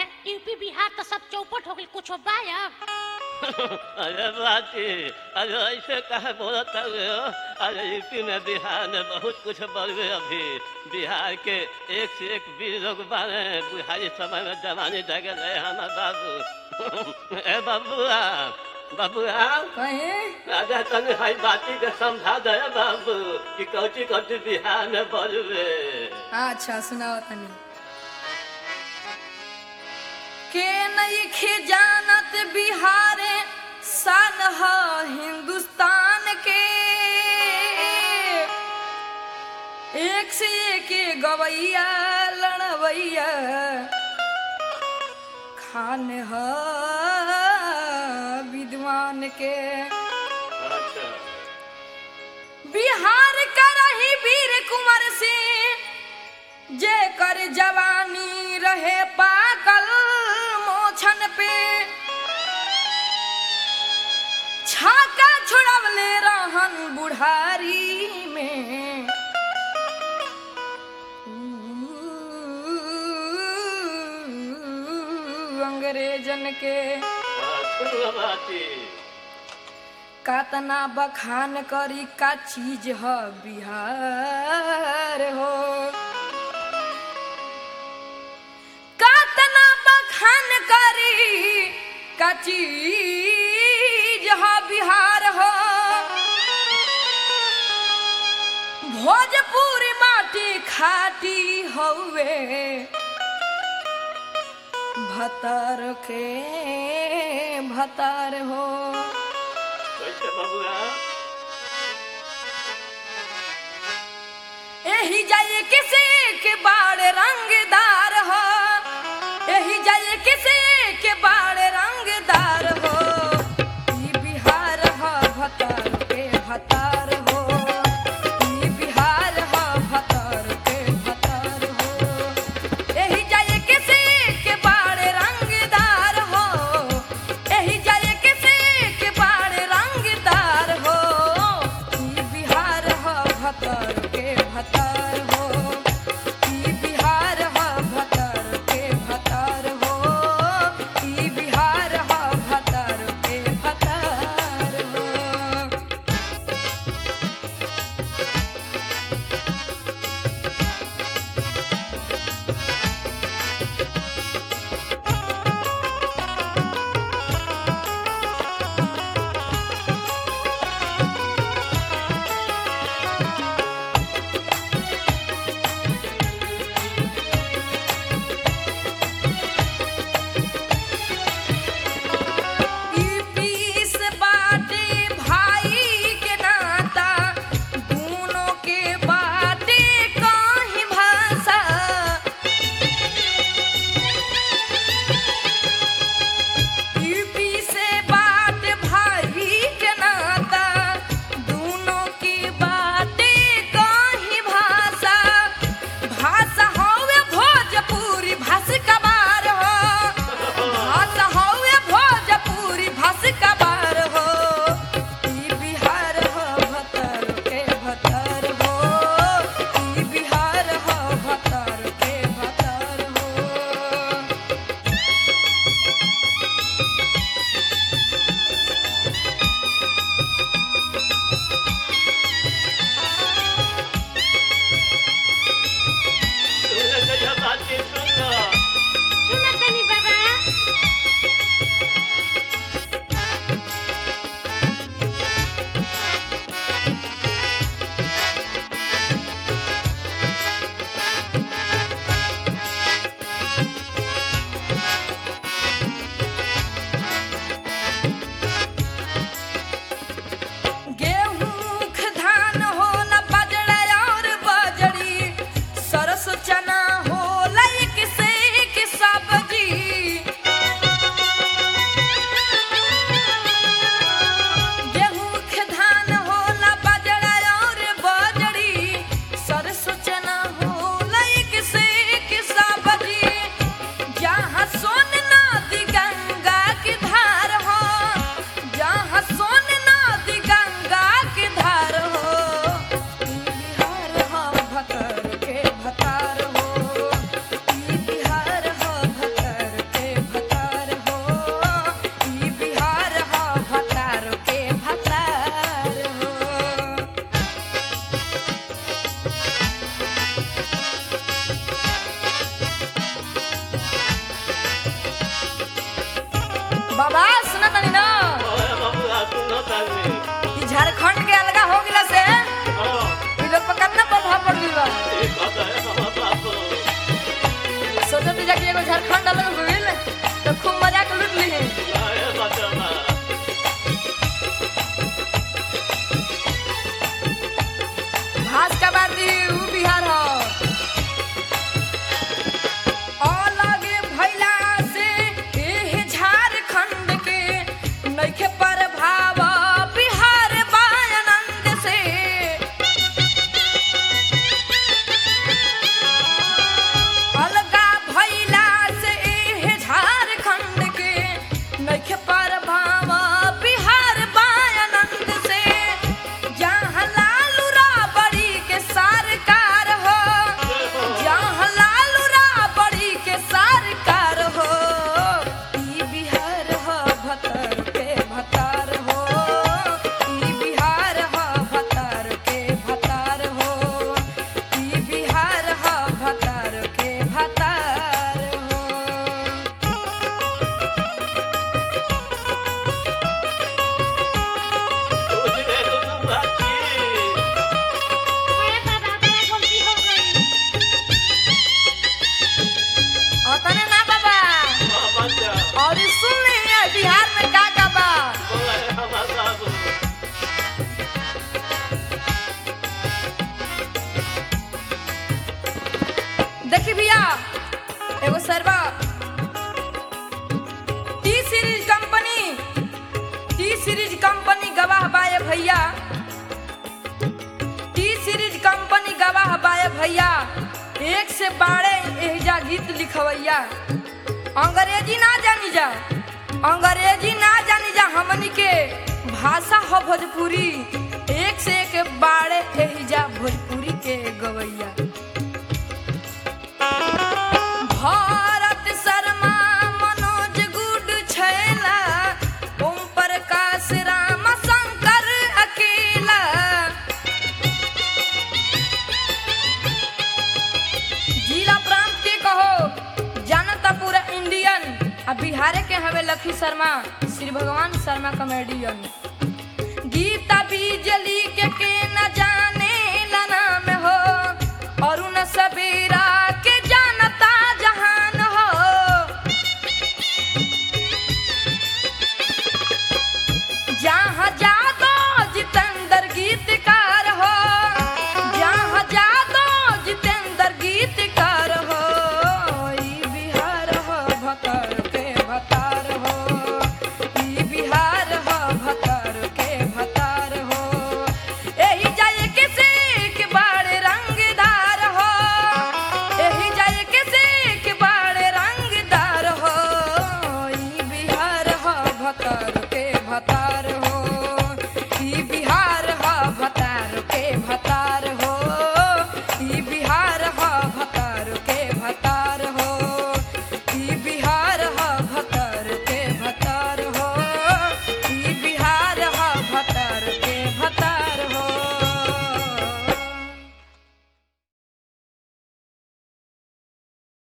UP Bihar तो सब चौपट हो गई कुछ बायब अरे बाती अरे ऐसे कहे बोलत हो अरे यूपी में बिहार में बहुत कुछ बढ़ गए अभी बिहार के एक से एक वीर लोग बारे बुढ़ारी समय में जवानी जगह रहे हमार बाबू ए बाबुआ बाबुआ कहे राजा तने हाई बाती के समझा दे बाबू कि कौची कौची बिहार में बढ़ गए अच्छा सुनाओ तनी के नहीं जानत बिहारे सन ह हिंदुस्तान के एक से एक गवैया लड़वैया खान ह विद्वान के अच्छा बिहार का रही वीर कुंवर सिंह जे कर जवानी रहे पाकल मोछन पे छाका छुड़वले रहन बुढ़ारी में ऊ, अंग्रेजन के अच्छा बाती कातना बखान करी का चीज ह बिहार हो कातना बखान करी का चीज ह बिहार हो भोजपुरी माटी खाटी हौवे भतर के भतर हो कैसे बाबुआ एही जाए किसी के बाड़ रंगदार हो एही जाए किसी के बाड़ रंगदार हो ई बिहार हो भतर के भतर हो ई बिहार हो भतर के भतर हो एही जाए किसी के बाड़ रंगदार हो एही जाए किसी के बाड़ रंगदार हो ई बिहार हो भतर के भतर हो ई बिहार हो बाबा सुना तनी ना ओए बबुआ सुनो तनी ई झारखंड के अलगा हो गइला से ओ ई लोग पर कितना प्रभाव पड़ गइल बा ये कत है हम बाबू सोचो तो जाके एगो झारखंड अलग हो गइल तो खूब मजा के लूट ली आए बचवा घास का बाती ऊ बिहार हो अलगे भइला से एह झारखंड के नइखे प्रभाव बिहार बानंद से अलगा भइला से एह झारखंड के नइखे प्रभाव बिहार बानंद से जहाँ लालू राबड़ी के सरकार हो जहाँ लालू राबड़ी के सरकार हो ई बिहार हो भतर के भतार हो ई बिहार हो भतर के भतार हो ई बिहार हो भतर के भतार हो कुछ दे दो तुम बाकी अरे बाबा बड़ा गलती हो गई और तने ना बाबा हां बच्चा और ई सुन ले ये बिहार में का का बा बोले हम बाबू देखी भैया एगो सरवा T series company T series company गवाह बाए भैया टी सीरीज कंपनी गवाह बाए भैया एक से बारह एहजा गीत लिखवैया अंग्रेजी ना जानी जा अंग्रेजी ना जानी जा हमनी के भाषा हो भोजपुरी एक से एक बारह एहजा भोजपुरी के गवैया भारत शर्मा मनोज गुड छैला ओम प्रकाश राम शंकर अकेला जिला प्रांत के कहो जानता पूरा इंडियन आ बिहार के हवे लखी शर्मा श्री भगवान शर्मा कॉमेडियन गीता बिजली के के न जान